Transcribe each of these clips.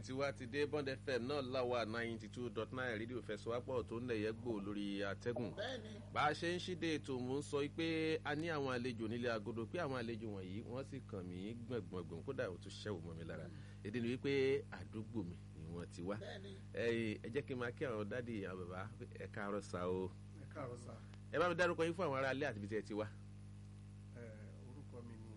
tiwantiwa ti dé bond fm náà láwa ninety two dot nine rédíò fẹsọwápọ̀ tó ń lẹ̀yẹ́ gbò lórí àtẹ́gùn bẹ́ẹ̀ni bá a ṣe ń ṣíde ètò mò ń sọ pé a ní àwọn àlejò nílé agodo pé àwọn àlejò wọ̀nyí wọ́n sì kàn mí gbọ̀ngbọ̀ngbọ̀n kódà ó tún ṣẹ́wò mọ́ mi lára èdè ni wípé àdúgbò mi ni wọ́n ti wá bẹ́ẹ̀ni ẹ ẹ jẹ́ kí n máa kí àwọn dádì àwọn bàbá ẹ káàárọ̀ sá o ẹ káàárọ̀ sá ẹ bá mi dárúkọ yín fún àwọn ará ilé àti ibi tí ẹ ti wá. ẹ orúkọ mi ni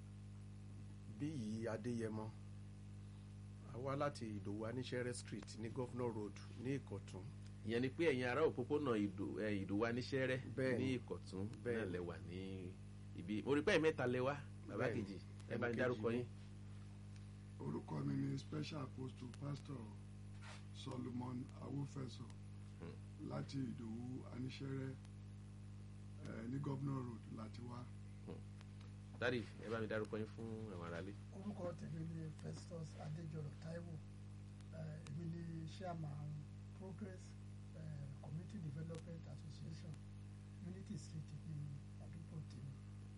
bíyì adéyẹmọ a wá láti ìdòwú aníṣẹ́rẹ́ street ní governor road ní ìkọ̀tún ìyẹn ni pé ẹ̀yin ará òpópónà ìdò ẹ, ìdòwú aníṣẹ́rẹ́ Bẹ́ẹ̀ni. ní ìkọ̀tún náà Bẹ́ẹ̀ni. lẹ́wà ní ibi mo rí pé ẹ̀yin mẹ́ta lẹ́wà bàbá Bẹ́ẹ̀ni. kejì ẹ bá mi Ẹnì dárúkọ kejì yín. orúkọ mi ni special apostle pastor solomon awofẹsọ láti ìdòwú aníṣẹrẹ ẹ ní governor road láti wá dádì ẹ bá mi dárúkọ yín fún àwọn ará ilé. orúkọ tèmi ni festus adéjọrọ taiwo Eh, èmi ni chairman progress eh, community development association unity street ní àdúgbò tèmi.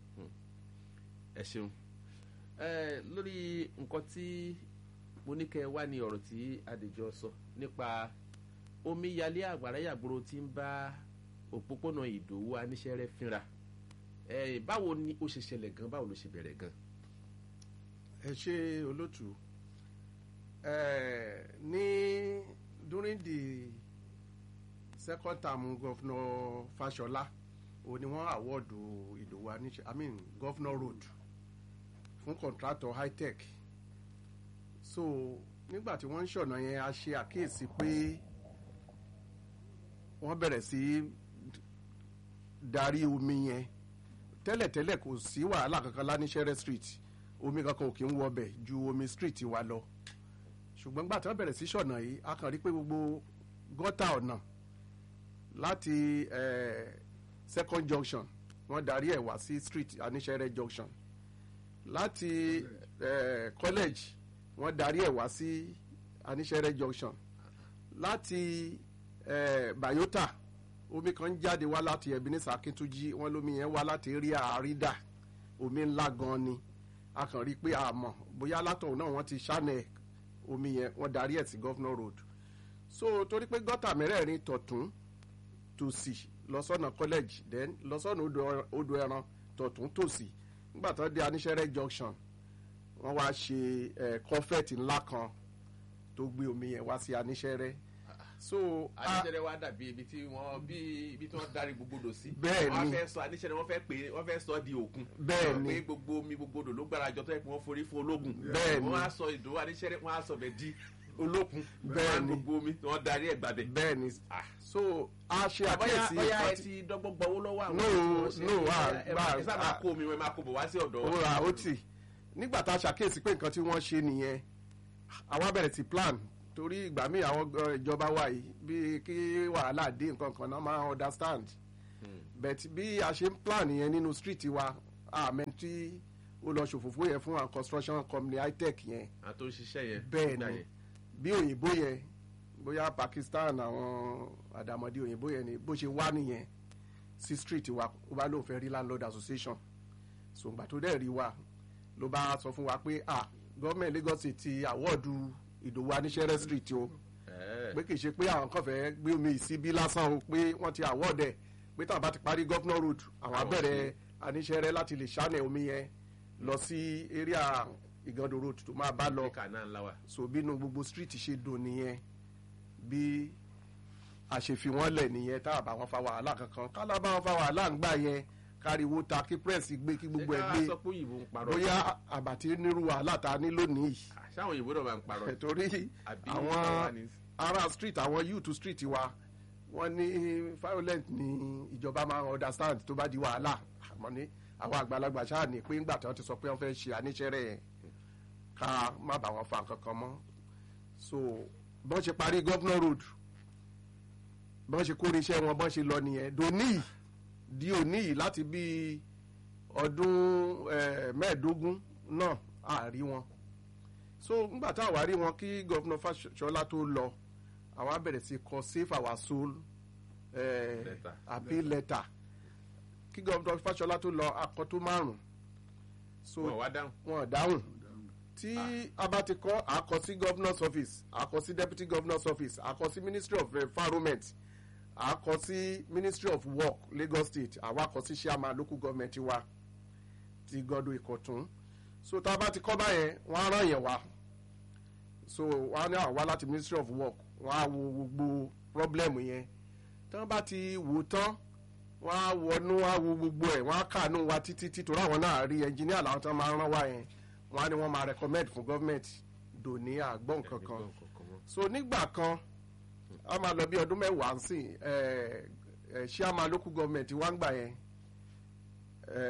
ẹ ṣeun ẹ lórí nǹkan tí mo ní kẹ́ ẹ wá ní ọ̀rọ̀ tí adèjọ sọ nípa omíyalé àgbàrá yàgbóró tí ń bá òpópónà ìdòwú aníṣẹ́rẹ́ fínra ẹ báwo ni ó ṣe ṣẹlẹ̀ gan báwo ló ṣe bẹ̀rẹ̀ gan. ẹ ṣe olótú ẹ ní during the second term governor fashola o ni wọn awọ́ọ̀dù ìdòwú aníṣẹ́ i mean governor road fún contractor high tech so nígbà tí wọ́n ń ṣọ̀nà yẹn a ṣe àkíyèsí pé wọ́n bẹ̀rẹ̀ sí darí omi yẹn tẹ́lẹ̀tẹ́lẹ̀ kò sí wàhálà kankan láníṣẹ́rẹ́ street omi kankan ò kí ń wọbẹ̀ ju omi street wa lọ ṣùgbọ́n gbà tí wọ́n bẹ̀rẹ̀ sí ṣọ̀nà yìí a kàn rí pé gbogbo gọ́tà ọ̀nà láti eh, second junction wọ́n darí ẹ̀ wá sí street aníṣẹ́rẹ́ junction láti eh, college wọ́n darí ẹ̀ wá sí aníṣẹ́rẹ́ junction láti eh, bayota omi kan jáde wá láti ebenezer akintunji wọn lómi yẹn wá láti rí àrídà omi ńlá gan ni a kàn rí i pé a mọ̀ bóyá látọ̀hún náà wọ́n ti ṣánẹ̀ omi yẹn wọ́n darí ẹ̀ sí governor road so torí pé gọ́tà mẹ́rẹ̀ẹ̀rin tọ̀tún tòsì lọ́sọ̀nà college then lọ́sọ̀nà odò- odò ẹran tọ̀tún tòsì nígbà tó dé aníṣẹ́rẹ́ junction wọ́n wá ṣe ẹ̀ kọ́fẹ́ẹ̀tì ńlá kan tó gbé omi yẹn wá sí aníṣẹ́rẹ́ so a- aníṣẹ́rẹ́ wa dàbí ibi tí wọ́n bí ibi tí wọ́n darí gbogbo odò sí. Bẹ́ẹ̀ wọ́n ni. fẹ́ sọ aníṣẹ́rẹ́ wọ́n fẹ́ pè é wọ́n fẹ́ sọ di òkun. Bẹ́ẹ̀ ni. pé gbogbo omi gbogbo odò ló gbára jọ tó yẹ kí wọ́n forí fún ológun. Bẹ́ẹ̀ ni. wọ́n á sọ ìdòwú aníṣẹ́rẹ́ wọ́n á sọ bẹ̀ di olókun. Bẹ́ẹ̀ wọ́n á ni. gbogbo omi wọ́n darí ẹ̀ gbàbẹ̀. bẹ́ẹ̀ ni so a ṣe bóyá àkíyèsí bóyá ẹ nǹkan tí- ti dọ́gbọ́n gbọ́wọ́ lọ́wọ́ àwọn No, tí wọ́n ṣe no, é. ah, ẹ máa- ẹ bá- sábà ah. kó omi wọn ẹ máa kó bọ̀ wá sí ọ̀dọ̀ ó ra ó tì nígbà tá a ṣàkíyèsí pé nǹkan tí wọ́n ṣe nìyẹn àwa bẹ̀rẹ̀ sí plan torí ìgbà míì àwọn gan- ìjọba wa yìí bíi kí wàhálà dé nǹkan kan náà máa understand but bí a ṣe ń plan yẹn nínú street wa àmẹ́ tí ó lọ ṣòfófó yẹn fún àwọn construction company high tech yẹn àwọn tó ń ṣiṣẹ́ yẹn. bẹ́ẹ̀ nígbà ni yẹn. bí òyìnbó yẹn bóyá pakistan àwọn àdàmọ̀dé òyìnbó yẹn ni bó ṣe wá nìyẹn sí street wa ó bá lóun fẹ́ rí landlord association sòǹgbà tó dẹ̀ rí wa ló bá sọ fún wa pé ah gọ́ọ̀mẹ̀ntì lagos State ti àwọ́ọ̀dù ìdòwú aníṣẹ́rẹ́ street o Ẹ̀ẹ́. pé kì í ṣe pé àwọn kan fẹ́ gbé omi ìsíbí lásán o pé wọ́n ti àwọ́ọ̀dẹ̀ pé táwọn bá ti parí governor road àwọn Àwọn abẹ́rẹ́ aníṣẹ́rẹ́ láti lè ṣánẹ̀ omi yẹn lọ sí area ìgàndò road tó máa bá lọ Áfíríkà náà ńlá wa. so bínú gbogbo street ṣe dùn nìyẹn bí a ṣe fi wọ́n lẹ̀ nìyẹn tá a bá wọn fa wàhálà kankan kálá bá wọn fa wàhálà ń gbà yẹn káriwo ta kí press gbé kí gbogbo ẹ ṣé ká gbé sọ pé òyìnbó ń parọ́. bóyá àbàtí nírú wàhálà ta ní lónìí yìí ṣáwọn òyìnbó náà máa ń parọ́. torí Àbí àwọn àwa ni- ará street àwọn youth street wa wọ́n ní violent ní ìjọba máa ń understand tó bá di wàhálà àmọ́ ní àwọn àgbàlagbà ṣáà ní pé ńgbà tí wọ́n ti sọ pé wọ́n fẹ́ ṣe àníṣẹ́rẹ́ yẹn ká má bà wọ́n fa kankan mọ́ so bọ́n ṣe parí governor road bọ́n ṣe kórè iṣẹ́ wọn bọ́n ṣe lọ nìyẹn dòní yìí di òní yìí láti bí ọdún eh, mẹ́ẹ̀ẹ́dógún náà àárí wọn so ngbà tá a wá rí wọn kí gọ́fúnà Fáṣọlá tó lọ àwọn á bẹ̀rẹ̀ sí kọ save our soul eh, Letter. appeal letter kí gọ́fúnà Fáṣọlá tó lọ akọ tó márùn so wọn wá dáhùn. wọn ò dáhùn tí a bá ti kọ́ àkọ sí governor's office àkọ sí deputy governor's office àkọ sí ministry of environment àkọ sí ministry of work lagos state àwa kọ sí chairman local government wa ti gọdọ ìkọ̀tún so tá a bá ti kọ́ báyẹn wọ́n á ràn yẹn wá so wọ́n á ní àwa láti ministry of work wọ́n á wo gbogbo problem yẹn tí wọ́n bá ti wò tán wọ́n á wọnú wọ́n á wo gbogbo ẹ̀ wọ́n á kàánú wa títí tí torí àwọn náà rí ẹnjìníà làwọn tó máa ń rán wá yẹn wọ́n á ní wọ́n máa recommend fún government dòní àgbọ̀n kankan so nígbà kan a máa lọ bí ọdún mẹ́wàá sí ẹ ẹ chairman local government wá ń gbà yẹn ẹ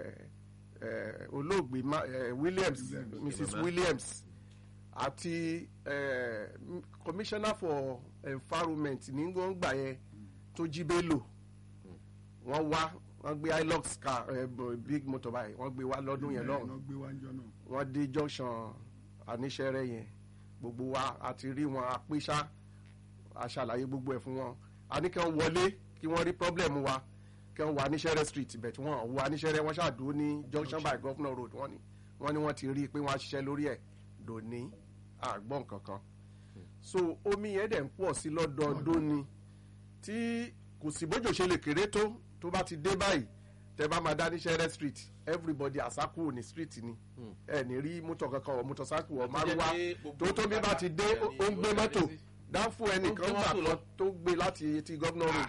ẹ olóògbé Ma- ẹ, Williams Williams. Mrs Mama. Williams àti ẹ m- commissioner for environment ní wọ́n gbà yẹn tó jí Bello wọ́n wá wọ́n gbé hilux car ẹ, b- big motor báyìí wọ́n gbé wá lọ́dún yẹn lọ́hùn náà gbé wájọ náà wọ́n dé junction aníṣẹ́rẹ́ yẹn gbogbo wa àti rí wọn apéṣá aṣàlàyé gbogbo ẹ̀ fún wọn a ní kí wọ́n wọlé kí wọ́n rí problem wa kí wọ́n wọ aníṣẹ́rẹ́ street bẹ̀ tí wọ́n wọ aníṣẹ́rẹ́ wọ́n ṣàdúró ní junction by governor road wọ́n ní wọ́n ní wọ́n ti rí i pé wọ́n á ṣiṣẹ́ lórí ẹ̀ dòní àgbọ̀n kankan so omi yẹn dẹ̀ ń pọ̀ sí lọ́dọọdún ni tí kò sí bójú ṣe lè kéré tó tó bá ti dé báyìí tẹ bá máa dá ní sẹ́rẹ́ street everybody àsákù ní street ni ẹ ní rí mọ́tò kankan ọ̀ mọ́tòsákù ọ̀ márùwá tó tó bí bá ti dé ó ó ń gbé mọ́tò dáfù ẹnìkan Ó ń gbé gbà mọ́tò lọ. kan tó gbé láti ti governor road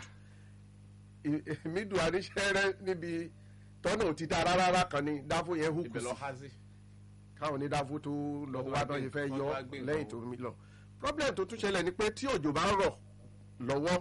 mídùú àníṣẹ́rẹ́ níbi tọ́nà ò ti dá rárá kan ni dáfù yẹn hùkù ibẹ̀ sí lọ há sí. káwọn onídàáfó tó lọ Wọ́n wá tó náà wá yìí gbé- fẹ́ wọ́n tó yọ wá gbé nǹkan lẹ́yìn tó mi lọ problem tó tún ṣẹlẹ̀ ni pé tí òjò bá ń rọ̀ lọ́wọ́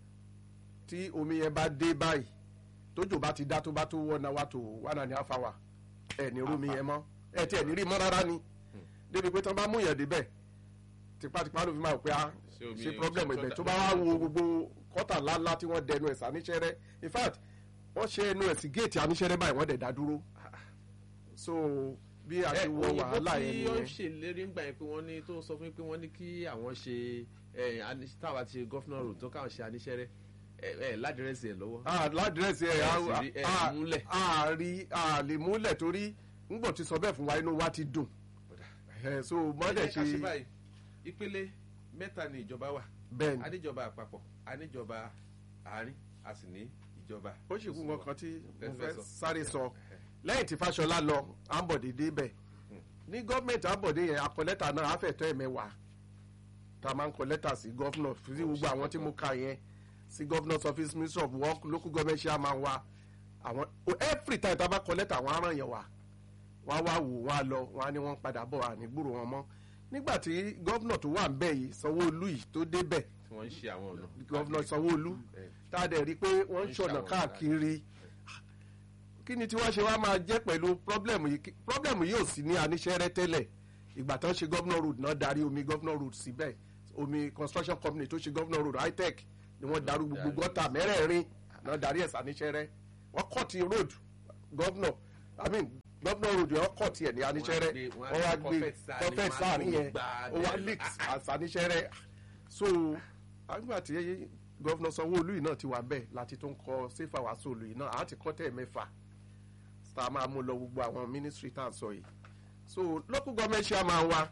tí omi yẹn bá dé báyìí tójò bá ti dá tó bá tó wọ́n náà wá tó wà náà ní àfàwà ẹ̀ ní rómi yẹn mọ́ ẹ̀ tí ẹ̀ ní rí mọ́ rárá ni débi pé tán bá mú yẹn débẹ̀ tipátipá ló fi máa wò pé ah Ṣé omi- ṣe problem ṣé ibẹ̀ tó tó dà- bá wá wo gbogbo kọ́tà ńláńlá tí wọ́n dẹnu ẹ̀ sàníṣẹ́rẹ́ in fact wọ́n ṣe ẹnu ẹ̀ sí géètì àníṣẹ́rẹ́ báyìí wọ́n dẹ̀ dá dúró so bí a ti wọ wàhálà yẹn òyìnbó tí ó ń nìyẹn ṣèlérí ńgbà yẹn pé wọ́n ní tó sọ fún mi pé wọ́n ní kí àwọn ṣe ẹ, ani- táwa ti ṣe gọ́fúnà road tó káwọn ṣe aníṣẹ́rẹ́ ẹ ẹ ládìrẹ́sì ẹ̀ lọ́wọ́. ah ládírẹ́sì ẹ̀ Ẹ sì rí- ẹ a múlẹ̀. a rí a lè múlẹ̀ torí ńgbọ̀ ti sọ bẹ́ẹ̀ fún wa inú wa ti dùn ẹ̀ so mọ́dẹ̀ ẹ jẹ́ ká ṣe ṣe báyìí ìpele mẹ́ta ni ìjọba wà bẹ́ẹ̀ ni aníjọba àpapọ̀ aníjọba àárín a sì ní ìjọba. ó sì kú nǹkan tí mo Ẹ fẹ́ fẹ́ sọ. sáré sọ lẹ́yìn tí Fáṣọlá lọ Ambode débẹ̀ ní gọ́ọ̀mẹ̀ntì Ambode yẹn akọ lẹ́tà náà àfẹ̀tọ́ ẹ̀mẹ́wàá tá a máa ń kọ lẹ́tà sí gọ́fúnà sí gbogbo àwọn tí mo kà yẹn sí gọ́fúnà's office minister of work local government chairman wa àwọn every time tá a bá kọ lẹ́tà àwọn aràn yẹn wà wọ́n á wá wò wọ́n á lọ wọ́n á ní wọ́n ń padà bọ̀ àní gbúrò wọn mọ́ nígbà tí gọ́fúnà tó wà ń bẹ̀ yìí Sanwó-Olú yìí tó débẹ̀ tí wọ́n ń ṣe àwọn ọ̀nà. gọ́fúnà Sanwó-Olú Ẹ, tá a dẹ̀ rí i pé wọ́n ń ń ṣọ̀nà ṣàwọn káàkiri kí ni tí wọ́n ṣe wá máa jẹ́ pẹ̀lú pọ́blẹ́mù yìí Kí- pọ́blẹ́mù yìí ò sí ní aníṣẹ́rẹ́ tẹ́lẹ̀ ìgbà tó ń ṣe gọ́vnọ̀ road náà darí omi gọ́vnọ̀ road síbẹ̀ omi construction company tó ṣe gọ́vnọ̀ road hightech ni wọ́n darú gbogbo darí. gọ́tà mẹ́rẹ̀ẹ̀rin náà darí ẹ̀sà aníṣẹ́rẹ́ wọ́n kọ́ ti road gọ́vnọ̀ i mean gọ́vnọ̀ road yẹn wọ́n kọ́ tiẹ̀ ní aníṣẹ́rẹ́ gbé- wọ́n á wọ́n wá gbé gbé confetti sáàrin, confetti wọ́n á sáàrin yẹn gbà á ó wá bẹ́ẹ̀. leaks àṣà aníṣẹ́rẹ́ so àgbà tí gọ́vnọ̀ sanwó-olú yìí náà ti wà bẹ́ẹ̀ láti tó ń kọ sífà wá sóòlù yìí náà àá ti kọ́ tẹ̀ mẹ́fà tá a máa mú lọ gbogbo àwọn ministry tá à ń sọ yìí so local government chairman wa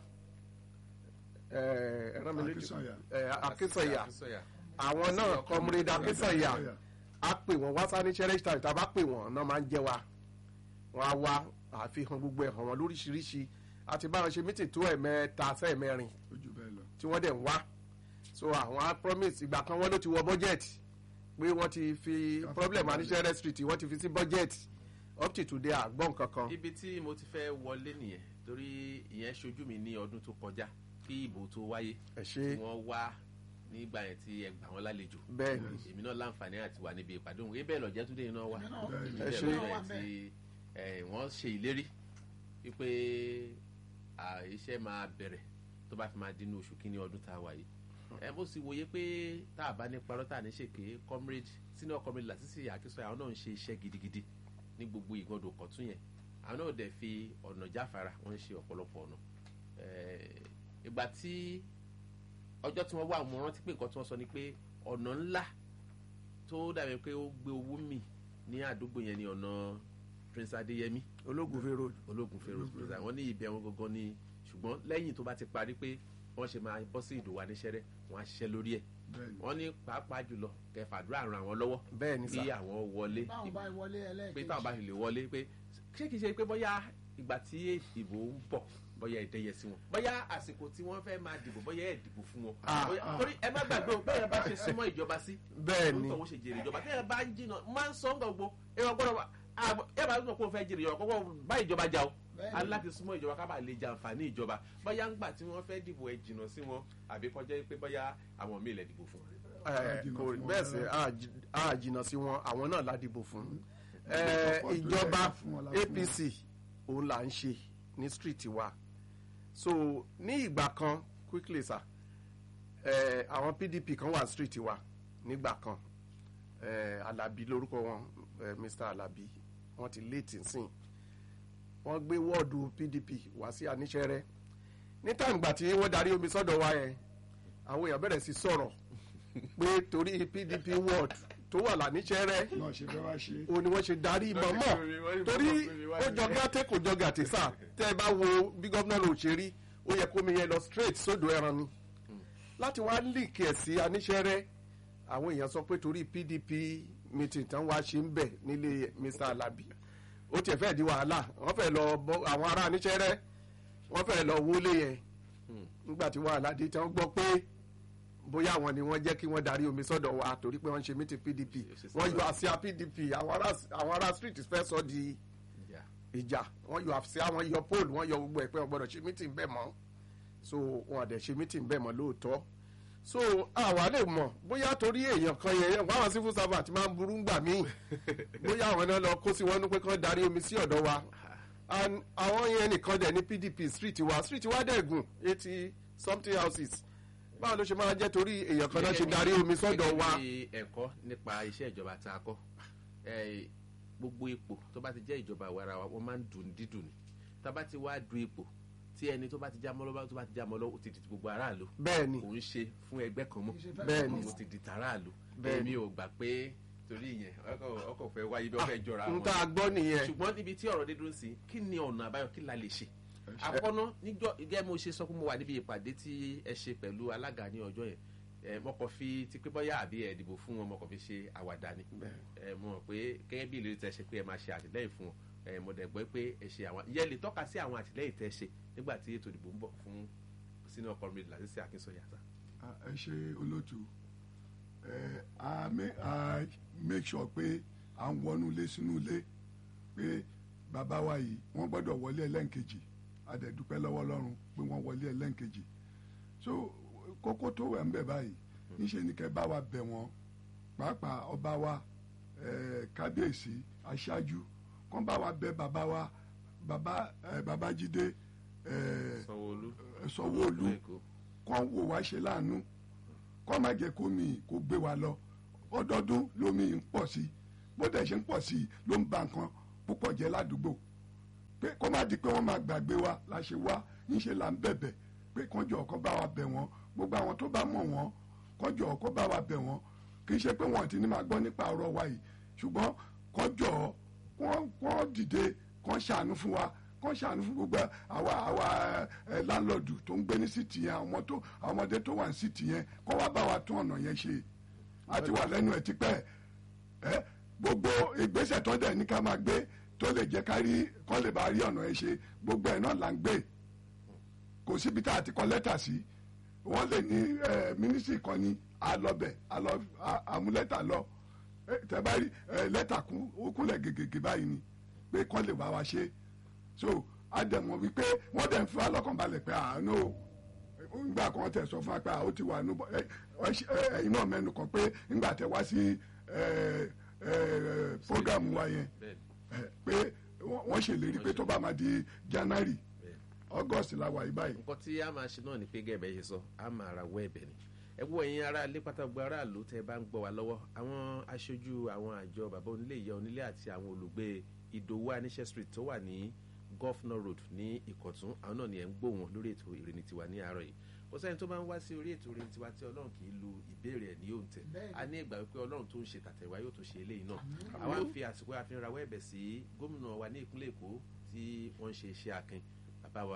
ẹ ẹ rán mi létí Akínsànyà. ẹ Akínsànyà Akínsànyà. àwọn náà comrade Akínsànyà a pè wọ́n wá sáré cherish time tá a bá pè wọ́n náà máa ń jẹ́ wa wọ́n á wá àfihàn gbogbo ẹ̀ hàn wọ́n lóríṣiríṣi àti báwọn ṣe meeting tó ẹ̀mẹ́ta sẹ́ẹ̀mẹ́rin ojú bẹ́ẹ̀ lọ tí wọ́n dẹ̀ ń wá so àwọn á promise ìgbà kan wọ́n ló ti wọ budget pé wọ́n ti fi Ká fi problem kún anishere street wọ́n ti fi sí budget up to today àgbọ̀n kankan ibi tí mo ti fẹ́ wọlé nìyẹn torí ìyẹn ṣojú mi ní ọdún tó kọjá kí ìbò tó wáyé ẹ tí ṣe wọ́n wá nígbà yẹn tí ẹ gbà wọ́n lálejò bẹ́ẹ̀ ni èmi náà láǹfààní àti wà níbi ìpàdé òun ebẹ́ lọ́jẹ́ túndé iná wà Èmi náà- Bẹ́ẹ̀ ni. Ẹ Ebẹ́ ṣé. lọ́jẹ́ yẹn tí ẹ, wọ́n ṣe ìlérí wípé à, iṣẹ́ máa bẹ̀rẹ̀ tó bá fi máa dín ní oṣù kínní ọdún tá a wà yìí ẹ mo sì wòye pé tá a bá ní parọ́ tá a ní ṣèké comrade senior comrade Lásìsì Akínsọ́yà àwọn náà ń ṣe iṣẹ́ gidigidi ní gbogbo ìgbọ́dọ̀ kọ̀tún yẹn àwọn náà dẹ̀ fi ọ̀nà jáfara wọ́n ń ṣe ọ̀pọ̀lọpọ̀ ọ̀nà Eh, ìgbà tí ọjọ́ tí wọ́n wà mo rántí pé nǹkan tí wọ́n sọ ni pé ọ̀nà ńlá tó dàbí pé ó gbé owó mì ní àdúgbò yẹn ní ọ̀nà Prince Adéyẹmí ológun fi road ológun fèrè hospital wọ́n ní ibẹ̀ wọn gangan ní ṣùgbọ́n lẹ́yìn tó bá ti parí pé wọ́n ṣe máa bọ́ sí ìdòwà níṣẹ́rẹ́ wọ́n á ṣiṣẹ́ lórí ẹ̀ bẹ́ẹ̀ ni wọ́n ní pàápàá jùlọ kẹfàdúrà ran àwọn lọ́wọ́ bẹ́ẹ̀ ni bí sà àwọn wọlé báwọn bá wọlé pé ẹlẹ́ẹ̀kejì táwọn bá fi lè wọlé pé ṣé kìí ṣe pé bóyá ìgbà tí ìbò ń bọ̀ bóyá ìdẹ́yẹ sí wọn bóyá àsìkò tí wọ́n fẹ́ máa dìbò bóyá ẹ̀ dìbò fún wọn Ah, Bóyá- ah. torí ẹ má gbàgbé o bẹ́ẹ̀ bá ṣe súnmọ́ ìjọba sí bẹ́ẹ̀ ni lóòótọ́ wọ́n ṣe jèrè ìjọba tẹ́yẹ bá ń jìnnà máa ń sọ gbogbo ẹ̀rọ gbọ́dọ̀ wà ẹ bá sọ pé o fẹ́ jèrè ìjọba kọ́kọ́ bá ìjọba jà o Bẹ́ẹ̀ni. aláti súnmọ́ ìjọba ká bá lè jẹ àǹfààní ìjọba bóyá ń gbà tí wọ́n fẹ́ dìbò ẹ jìnnà sí wọn àbí kọjá pé bóyá àwọn míì lè dìbò fún wọn. Eh, jìnnà kò fún rí wọn bẹ́ẹ̀ rárá. sẹ́ á jí- á jìnnà sí wọn àwọn náà ládìbò fún Ìgbà Eh, tó pọ̀ tó ìjọba yẹ fún wọn la fún wọn. apc òun là ń ṣe ní street wa so ní ìgbà kan quickly sir eh, àwọn pdp kan wà street wa nígbà kan eh, alabi lórúkọ wọn eh, mr alabi wọn ti late nsìn wọn gbé wọ́ọ̀dù pdp wá sí aníṣẹ́rẹ́ ní tàǹgbà tí wọ́n darí omi sọ́dọ̀ wa yẹn àwọn èèyàn bẹ̀rẹ̀ sí sọ̀rọ̀ pé torí pdp ward tó wà láníṣẹ́rẹ́ náà ṣe fẹ́ wá ṣe òun ni wọ́n ṣe darí mọ́mọ́ torí ó jọ gàtẹ́ kò jọ gàtẹ́ sà tẹ́ ẹ bá wo bí gómìnà ló ṣe rí ó yẹ kó mi yẹn lọ straight sódò ẹran ni láti wá líìkì ẹ̀ sí aníṣẹ́rẹ́ àwọn èèyàn sọ pé torí pdp meeting tán wá ṣe ń bẹ̀ nílé mr alabi ó tiẹ̀ fẹ́ di wàhálà wọ́n fẹ́ lọ bọ́ àwọn ará aníṣẹ́rẹ́ wọ́n fẹ́ lọ wọlé yẹn nígbà tí wàhálà dé tí wọ́n gbọ́ pé bóyá àwọn ni wọ́n jẹ́ kí wọ́n darí omi sọ́dọ̀ wa torí pé wọ́n ń ṣe meeting pdp wọ́n yọ àsíá pdp àwọn ará àwọn ará street fẹ́ sọ di Yeah. ìjà wọ́n yọ àsíá wọ́n yọ pole wọ́n yọ gbogbo ẹ̀ pé wọ́n gbọ́dọ̀ ṣe meeting bẹ́ẹ̀ mọ́ so wọn àdẹ̀ ṣe meeting bẹ́ẹ̀ mọ́ lóòótọ́ so àwa lè mọ̀ bóyá torí èèyàn kan yẹn wọ́n àwọn civil servant máa ń burú ńgbà míì bóyá àwọn náà lọ kó sí wọn ní pé kán darí omi sí ọ̀dọ̀ wa and àwọn yẹn nìkan dẹ̀ ní pdp street wa street wa dẹ̀ gùn eighty something houses báwo ló ṣe máa jẹ́ torí èèyàn kan náà ṣe darí omi sọ́dọ̀ wa. gẹ́gẹ́ bí ẹ̀kọ́ nípa iṣẹ́ ìjọba tá a kọ́ eh, gbogbo ipò tó bá ti jẹ́ ìjọba àwa ara wa wọ́n máa ń dùn dídùn ni tá a bá ti wá du ipò tí ẹni tó bá ti já mọ́ lọ́wọ́ tó bá ti já mọ́ lọ́wọ́ ó ti di ti gbogbo aráàlú bẹ́ẹ̀ ni kò ń ṣe fún ẹgbẹ́ kan mọ́ Bẹ́ẹ̀ ni. ó ti di tàráàlú Bẹ́ẹ̀ ni. èmi ò gbà pé torí ìyẹn ọkọ̀- ọkọ̀ fẹ́ wáyé bí wọ́n fẹ́ jọra n wọn tá a gbọ́ nìyẹn ṣùgbọ́n níbi tí ọ̀rọ̀ dé dúró sí kí ni ọ̀nà àbáyọ kí la lè ṣe àkọ́nà níjọ́ gẹ́gẹ́ mo ṣe sọ pé mo wà níbi ìpàdé tí ẹ ṣe pẹ̀lú alága ní ọjọ́ yẹn ẹ mo kàn fi ti pé bọ́yá àbí ẹ dìbò fún wọn mo kàn fi ṣe àwàdà ni ẹ mo mọ̀ pé gẹ́gẹ́ bí ìlérí tẹ ṣe pé ẹ máa ṣe àtìlẹ́yìn fún wọn ẹ mo dẹ̀ gbọ́ pé ẹ ṣe àwọn ìyẹn lè tọ́ka sí àwọn àtìlẹ́yìn tẹ ṣe nígbà tí ètò ìdìbò ń bọ̀ fún sínú ọkọ̀ mi làṣìṣe Akínsọ̀yà sá. Ah, ẹ ṣe olóòtú ẹ a ma- a make sure pé à ń wọnú ilé sínú ilé pé bàbá wa yìí wọ́n gbọ́dọ̀ wọlé ẹlẹ́ǹkejì a dẹ̀ dúpẹ́ lọ́wọ́ Ọlọ́run pé wọ́n wọlé ẹlẹ́ǹkejì so kókó tó wẹ̀ ń bẹ̀ báyìí níṣẹ́ ni kẹ́ bá wa bẹ̀ wọ́n pàápàá ọba wa eh, kábíyèsí aṣáájú kán bá wa bẹ̀ bàbá wa bàbá eh, Babájídé eh, Sanwó-Olú Sanwó-Olú Èkó. kàn wò wá ṣe láàánú kàn má jẹ́ kó mi kó gbé wa lọ ọdọọdún lómi ń pọ̀ sí i bó dẹ̀ ṣe ń pọ̀ sí i ló ń ba nǹkan púpọ̀ jẹ́ ládùúgbò pé kó má di pé wọ́n máa gbàgbé wa la ṣe wá níṣẹ́ là ń bẹ̀bẹ̀ pé kànjọ́ kó bá wa bẹ̀ wọ́n gbogbo àwọn tó bá mọ̀ wọ́n kànjọ́ kó bá wa bẹ̀ wọ́n kì í ṣe pé wọ́n ti ní máa gbọ́ nípa ọ̀rọ̀ wa yìí ṣùgbọ́n kànjọ́ kàn dìde kàn ṣàánú fún wa kàn ṣàánú fún gbogbo àwa àwa ẹ láńlọ́ọ̀dù tó ń gbé ní síìtì yẹn àwọn tó àwọn ọmọdé tó wà ní síìtì yẹn kọ́ wá bá wa tún ọ̀nà yẹn ṣe àti wà lẹ́nu ẹ̀ tipẹ́ ẹ gbogbo ìgbésẹ̀ tó dẹ̀ ní ká máa gbé tó lè jẹ́ ká rí kọ́ lè bá rí ọ̀nà yẹn ṣe gbogbo ẹ̀ náà là ń gbé kò síbi tá a ti kọ lẹ́tà sí wọ́n lè ní ẹ mínísírì kan ní alọ́bẹ̀ alọ́ a- àmúlẹ́tà lọ ẹ, tẹ bá rí ẹ, lẹ́tà kún ó kúnlẹ̀ gègègè báyìí ni pé kọ́ lè wá wa ṣe so àdẹ̀mọ̀ wípé wọ́n dẹ̀ ń fi wá lọ́kàn balẹ̀ pé àánú o ngbà kan tẹ sọ fún wa pé àwọn ti wà nù bọ ẹ ẹ ẹyin náà mẹ́nu kàn pé ngbà tẹ wá sí ẹ ẹ programu wa yẹn bẹ́ẹ̀ni ẹ, pé wọ́n wọ́n ṣèlérí pé tó bá máa di January bẹ́ẹ̀ni. August la wà yí báyìí nǹkan tí a máa ṣe náà ni pé gẹ́gẹ́ ṣe sọ a máa ra wọ́ ẹ̀bẹ̀ ni ẹ gbọ́ ẹ̀yin ará ilé pátágbó aráàlú tẹ́ ẹ bá ń gbọ́ wa lọ́wọ́ àwọn aṣojú àwọn àjọ bàbá onílé ìyá onílé àti àwọn olùgbé ìdòwú aníṣẹ́ street tó wà ní governor road ní ìkọ̀tún àwọn náà ni ẹ̀ ń gbọ́ wọn lórí ètò ìrìn tiwa ní àárọ̀ yìí kò sẹ́ni tó bá ń wá sí orí ètò ìrìn tiwa tí ọlọ́run kì í lu ìbéèrè ẹ̀ ní òǹtẹ̀ Bẹ́ẹ̀ni. a ní ìgbà wípé ọlọ́run tó ń ṣe tàtẹ̀wá yóò tó ṣe eléyìí náà àwa ń fi àsìkò àfihàn rawọ́ ẹ̀bẹ̀ sí gómìnà wa ní ìpínlẹ̀ èkó tí wọ́n ń ṣe iṣẹ́ akin bàbá wa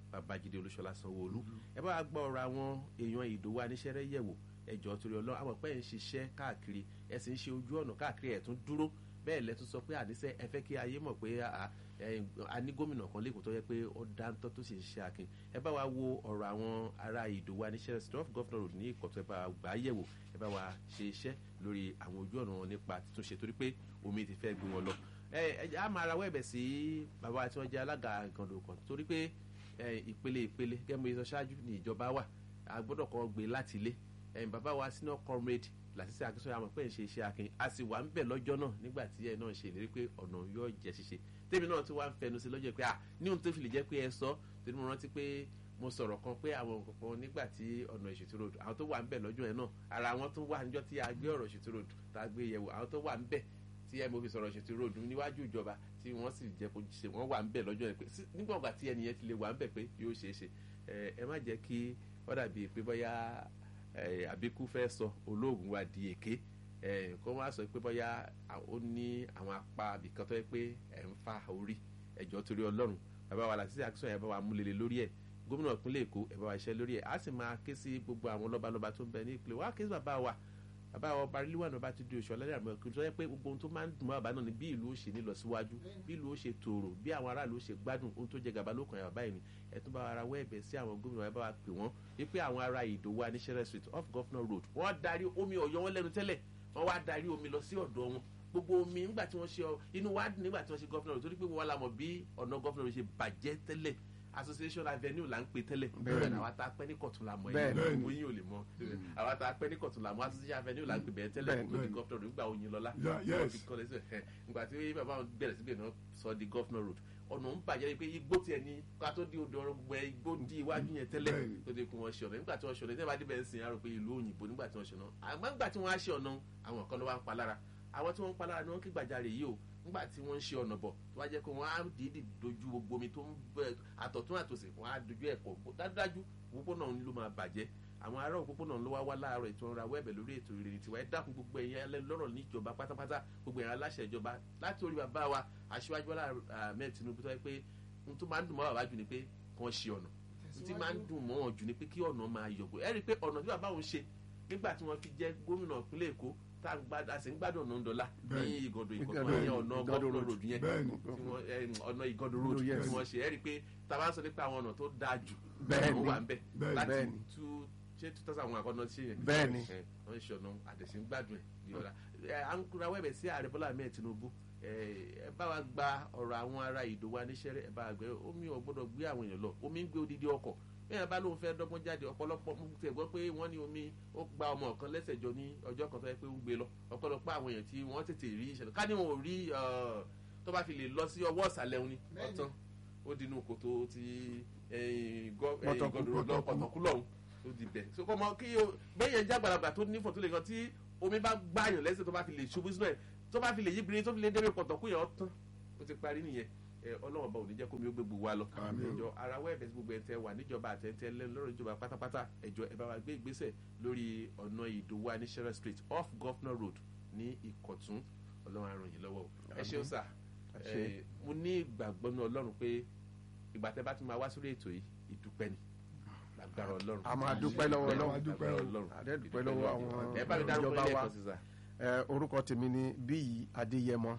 babájídé olúṣọlá sanwóolu ẹ bá wa gbọ́ ọ̀rọ̀ àwọn èèyàn ìdòwò aníṣẹ́rẹ́ yẹ̀wò ẹjọ́ torí ọlọ́run àwọn pẹ́ ń ṣiṣẹ́ káàkiri ẹ sì ń ṣe ojú ọ̀nà káàkiri ẹ̀ tún dúró bẹ́ẹ̀ lẹ́tún sọ pé àníṣe ẹ fẹ́ kí ayé mọ̀ pé a- ẹ, a ní gómìnà kan lẹ́kọ̀ọ́ tó yẹ pé ó dáńtọ́ tó sì ń ṣe akin ẹ bá wa wo ọ̀rọ̀ àwọn ará ìdòwò aníṣẹ́rẹ́ street of governor road ní ìkọ̀tún ẹ bá wa gbà á yẹ̀wò ẹ bá wa ṣe iṣẹ́ lórí àwọn ojú ọ̀nà wọn nípa títúnṣe torí pé omi ti fẹ́ gbé wọn lọ ẹ ẹ á máa rawọ́ ẹ̀bẹ̀ sí bàbá tí wọ́n jẹ́ alága ìgànnà kan torí pé ẹ, ìpele ìpele gẹ́gẹ́ bí mo sọ ṣáájú ní ìjọba wà a gbọ́dọ̀ kọ́ gbé láti ilé ẹ̀yìn bàbá wa senior comrade làṣìṣe akínsọ́yà àmọ́ pé ń ṣe iṣẹ́ akin a sì wà ń bẹ̀ lọ́jọ́ náà nígbà tí ẹ náà ṣe ìlérí pé ọ̀nà yóò jẹ́ ṣíṣe tèmi náà tí wàá ń fẹnu sí lọ́jọ́ pé à ní ohun tó fi lè jẹ́ pé ẹ sọ torí mo rántí pé mo sọ̀rọ̀ kan pé àwọn kankan nígbà tí ọ̀nà ìṣètò road àwọn tó wà ń bẹ̀ lọ́jọ́ yẹn náà ara wọn tó wà níjọ́ tí a gbé ọ̀rọ̀ ìṣètò road tá a gbé yẹ̀wò àwọn tó wà ń bẹ̀ tí ẹ mo fi sọ̀rọ̀ ìṣètò road níwájú ìjọba tí wọ́n sì jẹ́ kó ṣe wọ́n wà ń bẹ̀ lọ́jọ́ yẹn pé sí- nígbà ọ̀gá tí ẹnìyẹn ti lè wà ń bẹ̀ pé yóò ṣeé ṣe ẹ ẹ má jẹ́ kí ó dàbí pé bóyá ẹ, àbíkú fẹ́ sọ olóògùn wa di èké ẹ, kó má sọ pé bóyá à- ó ní àwọn apá àbíkan tó yẹ pé ẹ̀ ń fa orí ẹ̀jọ́ torí ọlọ́run bàbá wa làtí àkísọ̀ yẹn bá wa múlẹ̀lẹ̀ lórí ẹ̀ gómìnà ìpínlẹ̀ èkó ẹ̀ bá wa iṣẹ́ lórí ẹ̀ á sì máa ké sí gbogbo àwọn lọ́balọ́ba tó ń bẹ ní ìpínlẹ̀ wa ké sí bàbá wa bàbá wa ọba ríliwà náà bá ti di oṣù ọlẹ́dẹ̀ àmọ́ kí n sọ pé gbogbo ohun tó máa ń dùn mọ́ bàbá náà ni bí ìlú ó ṣe ní lọ síwájú bí ìlú ó ṣe tòrò bí àwọn aráàlú ó ṣe gbádùn ohun tó jẹ gàba ló kàn yà bàbá yìí ni ẹ tún bá wa ara wọ ẹ̀bẹ̀ sí àwọn gómìnà wa ẹ bá wa pè wọ́n wípé àwọn ará ìdòwò aníṣẹ́rẹ́ street off governor road wọ́n darí omi ọ̀yọ́ wọn lẹ́nu tẹ́lẹ̀ wọ́n wá darí omi lọ sí ọ̀dọ̀ wọn gbogbo omi nígbà tí wọ́n ṣe ọ inú wa dùn nígbà tí wọ́n ṣe governor road torí pé wọ́n la mọ̀ bí ọ̀nà governor road ṣe bàjẹ́ tẹ́lẹ̀ association avenue là ń pè tẹ́lẹ̀ Bẹ́ẹ̀ni. àwa tá a pẹ́ ní kọ̀tún la mọ̀ Bẹ́ẹ̀ni. ẹ̀yìn gbogbo yín ò lè mọ̀ àwa tá a pẹ́ ní kọ̀tún la mọ̀ association avenue là ń pè bẹ́ẹ̀ tẹ́lẹ̀ Bẹ́ẹ̀ni. kó di governor road nígbà oyin lọ́lá Yeah, wọ́n yes. fi kọ́lé sí ẹ̀ nígbà tí bàbá wọn bẹ̀rẹ̀ síbẹ̀ náà sọ di governor road ọ̀nà ń bàjẹ́ pé igbó tiẹ̀ ní ká tó di odò ọ̀rọ̀ gbogbo ẹ̀ igbó di iwájú yẹn tẹ́lẹ̀ Bẹ́ẹ̀ni. tó dé kún wọn ṣe ọ̀nà nígbà tí wọ́n ṣe ọ̀nà nígbà tí bẹ́ẹ̀ ń sìn àrò pé ìlú òyìnbó nígbà tí wọ́n ṣe ọ̀nà àmọ́ nígbà tí wọ́n á ṣe ọ̀nà àwọn kan ló wá ń pa lára àwọn tí wọ́n ń pa lára ni wọ́n kí gbàjarè yìí o nígbà tí wọ́n ń ṣe ọ̀nà bọ̀ tó wá jẹ́ pé wọ́n á dìídì dojú gbogbo omi tó ń bẹ àtọ̀tún àtòsí wọ́n á dojú ẹ̀ pọ̀ dájúdájú òpópónà ń ló máa bàjẹ́ àwọn ará òpópónà ló wá wá láàárọ̀ ètò ọ̀rọ̀ awẹ́bẹ̀ lórí ètò ìrìn tiwa ẹ dákun gbogbo ẹ̀yin ẹlẹ́ lọ́rọ̀ níjọba pátápátá gbogbo ẹ̀yin aláṣẹ ìjọba láti orí bàbá wa aṣíwájú Bọ́lá Ahmed Tinubu tó yẹ pé n tó máa ń dùn mọ́ bàbá jù ni pé kàn ṣe ọ̀nà n tí máa ń dùn mọ́ wọn jù ni pé kí ọ̀nà máa yọ̀gbọ̀ ẹ rí i pé ọ̀nà tí bàbá òun ṣe nígbà tí wọ́n fi jẹ́ gómìnà ìpínlẹ̀ Èkó tá a gbá- a sì ń gbádùn ọ̀nà ńdọ́lá ní Bẹ́ẹ̀ni. ìgọ̀dọ̀ Ìgàdò- ìkọ̀tún yẹn ọ̀nà Ìgàdò gọ́fúnà road. road yẹn Bẹ́ẹ̀ni. tí wọ́n ẹ, ọ̀nà ìgọ̀dọ̀ road Yes. tí wọ́n ṣe ẹ rí i pé tá a bá sọ nípa àwọn ọ̀nà tó dáa jù Bẹ́ẹ̀ni. ó wà ń bẹ̀ Bẹ́ẹ̀ni. láti Bẹ́ẹ̀ni. two ṣé two thousand one àkọ́nà sí yẹn Bẹ́ẹ̀ni. ẹ, wọ́n ń ṣe ọ̀nà àdẹ̀sí ń gbádùn ẹ̀ bí ọ̀la ẹ, à ń kura wẹ́bẹ̀ sí ààrẹ Bọ́lá Ahmed Tinubu ẹ ẹ bá wa gba ọ̀rọ̀ àwọn ará ìdòwò aníṣẹ́rẹ́ ẹ bá wa gbé omi ò gbọ́dọ̀ gbé àwọn èèyàn lọ omi ń gbé odidi ọkọ̀ bẹ́ẹ̀ bá lóun fẹ́ dọ́gbọ́n jáde ọ̀pọ̀lọpọ̀ mo tẹ̀ gbọ́ pé wọ́n ní omi ó gba ọmọ kan lẹ́sẹ̀ jọ ní ọjọ́ kan tó yẹ pé ó ń gbé lọ ọ̀pọ̀lọpọ̀ àwọn èèyàn tí wọ́n tètè rí ìṣẹ̀lẹ̀ ká ní wọn ò rí ọ̀, tó bá fi lè lọ sí ọwọ́ ìsàlẹ̀ òun ni Bẹ́ẹ̀ni. ọ̀tán ó dinú kòtò ti ẹ̀yìn gọ́- ẹ̀yìn Pọ̀tọ̀kú, gọ́dọ̀ lọ pọ̀tọ̀kú. pọ̀tọ̀kú lọ́hùn ó di bẹ̀ so kọ́ mọ kí o bẹ́yẹn jẹ́ àgbàlagbà tó ní fọ̀tún lè kan tí omi bá gbààyàn lẹ́sẹ̀ tó bá fi lè ṣubú sínú ẹ̀ tó bá fi lè yíbirin tó fi lè débi pọ̀tọ̀kú yẹn ọ̀tán ó ti parí nìyẹn ẹ ọlọ́run bá ò ní jẹ́ kómi ó gbé gbogbo wa lọ Àmín. ẹjọ́ ara wẹ́ ẹ̀bẹ̀ sí gbogbo ẹ̀ tẹ́ wà níjọba àtẹ̀tẹ̀ lọ́rọ̀ ìjọba pátápátá ẹjọ́ ẹ bá wa gbé ìgbésẹ̀ lórí ọ̀nà ìdòwò aníṣẹ́rẹ́ street off governor road ní ìkọ̀tún ọlọ́run á ràn yín lọ́wọ́ o ẹ ṣeun sà Ẹ ṣé. ẹ, mo ní ìgbàgbọ́ ní ọlọ́run pé ìgbà tẹ́ bá tún máa wá sórí ètò yìí ìdúpẹ́ ni lágbára ọlọ́run a máa dúpẹ́ lọ́wọ́ Ọlọ́run. Ọlọ́run. dúpẹ́ o. ọlọ́run A dẹ̀ dúpẹ́ lọ́wọ́ àwọn ẹ bá mi dárúkọ ìjọba ilé wa. ẹ̀kọ́ sí sà Ẹ, orúkọ tèmi ni bíyì adéyẹmọ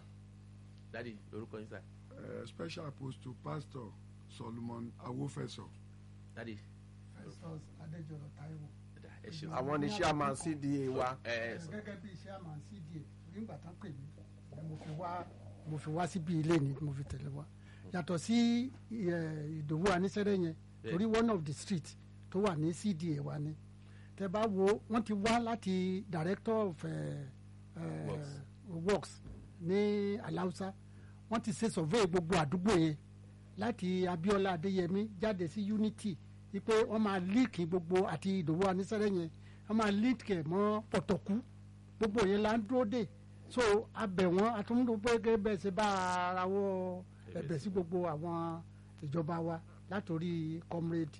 dádì orúkọ yín sà Eh, special apostle pastor solomon awofẹsọ dádì Festus Adéjọrọ Táíwò. ẹ̀dá ẹ ṣeun àwọn ní chairman cda wa ẹ ẹ sọ gẹ́gẹ́ bí iṣẹ́ àmà cda nígbà tán pè mí ni mo fi wá mo fi wá síbi ilé ni mo fi tẹ̀lé wá yàtọ̀ sí eh, ìdòwú anísẹ́rẹ́ yẹn Yeah. torí one of the street tó wà ní cda wa ni tẹ bá wo wọ́n ti wá láti director of eh, eh, Works. works ní aláùsá wọ́n ti ṣe survey gbogbo àdúgbò yẹn láti Abíọ́lá Adéyẹmí jáde sí unity wípé wọ́n máa líìkì gbogbo àti ìdòwú anísẹ́rẹ́ yẹn wọ́n máa líìkì ẹ̀ mọ́ pọ̀tọ̀kú gbogbo yẹn la ń dúró dè so abẹ wọn àtúndò pé bẹ́ẹ̀ ṣe bá ara wọ ẹ̀bẹ̀ sí gbogbo àwọn ìjọba wa látòrí comrade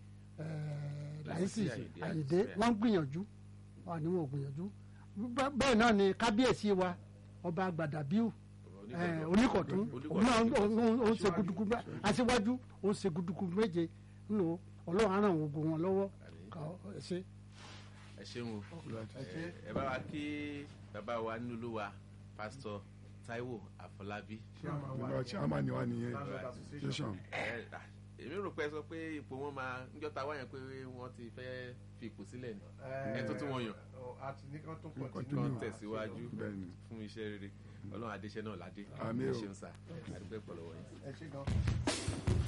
láìsí Àyìndé, Àyìndé Àyìndé. wọ́n ń gbìyànjú wọn ni wọn ò gbìyànjú Bẹ́- bẹ́ẹ̀ náà ni kábíyèsí wa ọba gbàdàbíù eh, oníkọ̀tún òun náà ó ń- ó ń- ó ń ṣe gudugu mẹ́- aṣíwájú ó ń ṣe gudugu méje nù ọlọ́run á ràn wọ́n gbogbo wọn lọ́wọ́ Àmín. ká ẹ ṣe. ẹ ṣeun o ẹ ṣé. ẹ bá wa kí bàbá wa nínú olúwa pásítọ̀ Táíwò Àfọlábí ìgbà tí a máa ní wa nìyẹn association ẹ à, èmi rò pé ẹ sọ pé ipò wọn máa níjọ́ ta wáyẹn pé wọ́n ti fẹ́ fi ipò sílẹ̀ ni ẹ tó tún wọn yàn àti ní kán tún Continue. continue. kàn tẹ̀síwájú bẹ́ẹ̀ni fún iṣẹ́ rere ọlọ́run adéṣẹ́ náà ládé Àmín ẹ o. ṣeun sá àdúgbò ìpọ̀lọ́wọ́ yìí. ẹ ṣé gan.